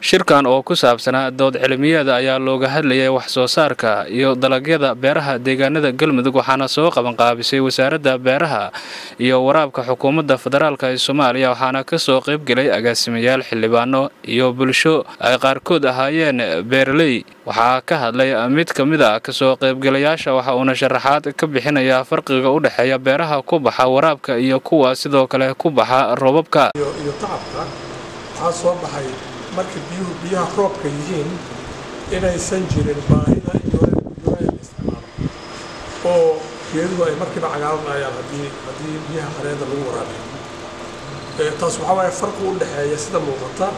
shirkan oo ku saabsanaa dood cilmiyeeda ayaa looga hadlayay wax soo saarka iyo dalagyada beeraha deegaanada galmudug waxaana soo qabanqaabisay wasaaradda beeraha iyo waraabka xukuumadda federaalk ee soomaaliya waxaana kasoo qaybgelay agaasimayaal xildhibaano iyo bulsho ay qaarkood ahaayeen beeraley waxaa ka hadlay mid ka mid a kasoo qaybgalayaasha waxa uuna sharaxaad ka bixinayaa farqiga u dhexeeya beeraha ku baxa waraabka iyo kuwa sidoo kale ku baxa roobabka iyo tacabka waxaa soo baxay marka biyuhu biyaha roobka yihiin inaysan jirin baahida iyo la isticmaalo oo geeduhu ay markiiba cagaaranayaan haddii haddii biyaha qareeda lagu waraabiyo taas waxaa waaye farqi u dhexeeya sida muuqata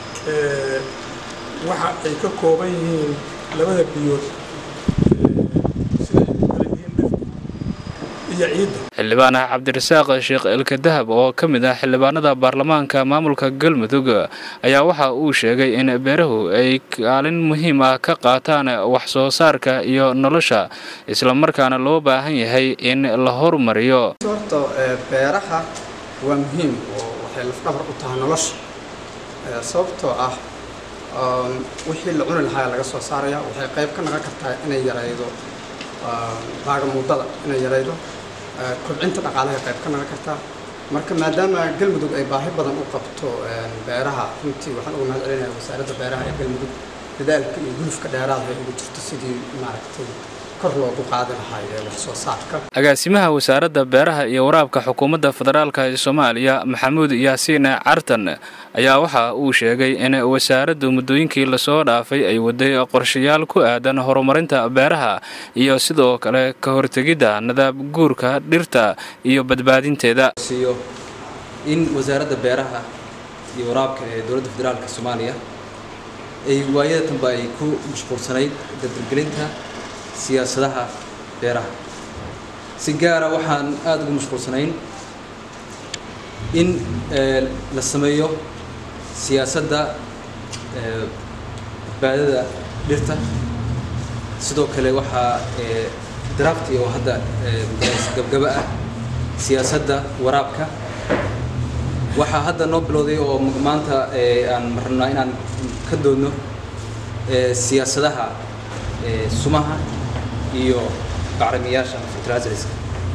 waxa ay ka kooban yihiin labada biyood sida ay ku kala yihiin dhirta iyo ciidda xildhibaan cabdirasaaq sheekh elka dahab oo ka mid ah xildhibaanada baarlamaanka maamulka galmudug ayaa waxa uu sheegay in beerahu ay kaalin muhiim ah ka qaataan wax soo saarka iyo nolosha islamarkaana loo baahan yahay in la horumariyo horta beeraha waa muhiim oo waxay lafdhabar u tahay nolosha sababtoo ah wixii la cuni lahaa laga soo saaraya waxay qayb ka noqon kartaa inay yaraydo baagamuudada inay yaraydo kobcinta dhaqaalaha qayb ka noqon kartaa marka maadaama galmudug ay baahi badan u qabto beeraha runtii waxaan uga mahad celinaya wasaaradda beeraha ee galmudug dadaalka iyo gulufka dheeraada ay ugu jirto sidii maaragtay kor loogu qaadi lahaa ee wax soo saarka agaasimaha wasaaradda beeraha iyo waraabka xukuumadda federaalk ee soomaaliya maxamuud yaasiin cartan ayaa waxa uu sheegay in wasaaraddu muddooyinkii lasoo dhaafay ay waday qorshayaal ku aadan horumarinta beeraha iyo sidoo kale ka hortegidda nadaab guurka dhirta iyo badbaadinteeda siiyo in wasaaradda beeraha iyo waraabka ee dowladda federaalka soomaaliya ay waayadanba ay ku mashquulsanayd dardargelinta siyaasadaha beeraha si gaara waxaan aada ugu mashquulsanayn in la sameeyo siyaasadda badbaadada dhirta sidoo kale waxaa drafti oo hadda gabgaba ah siyaasadda waraabka waxaa hadda noo bilowday oo maanta aan rabnaa inaan ka doodno siyaasadaha sumaha iyo bacrimiyaasha fertilizerska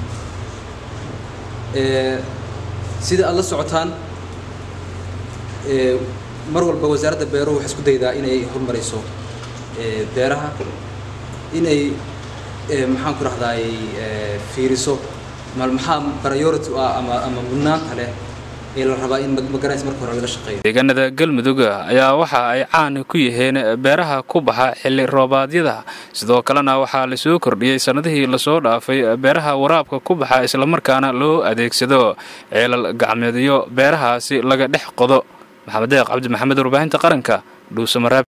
sida aada la socotaan mar walba wasaaradda beeruhu waxay isku daydaa inay horumarayso beeraha inay maxaan ku rahdaay fiiriso maxaa priority ah ama ama mudnaanta leh ee la rabaa in magaranaysa marka hore laga shaqeeyo deegaanada galmudug ayaa waxa ay caan ku yihiin beeraha ku baxa xilli roobaadyada sidoo kalena waxaa lasoo kordhiyey sannadihii lasoo dhaafay beeraha waraabka ku baxa islamarkaana loo adeegsado ceelal gacmeedyo beerahaasi laga dhex qodo maxamed deeq cabdi maxamed warbaahinta qaranka dhuusamaraab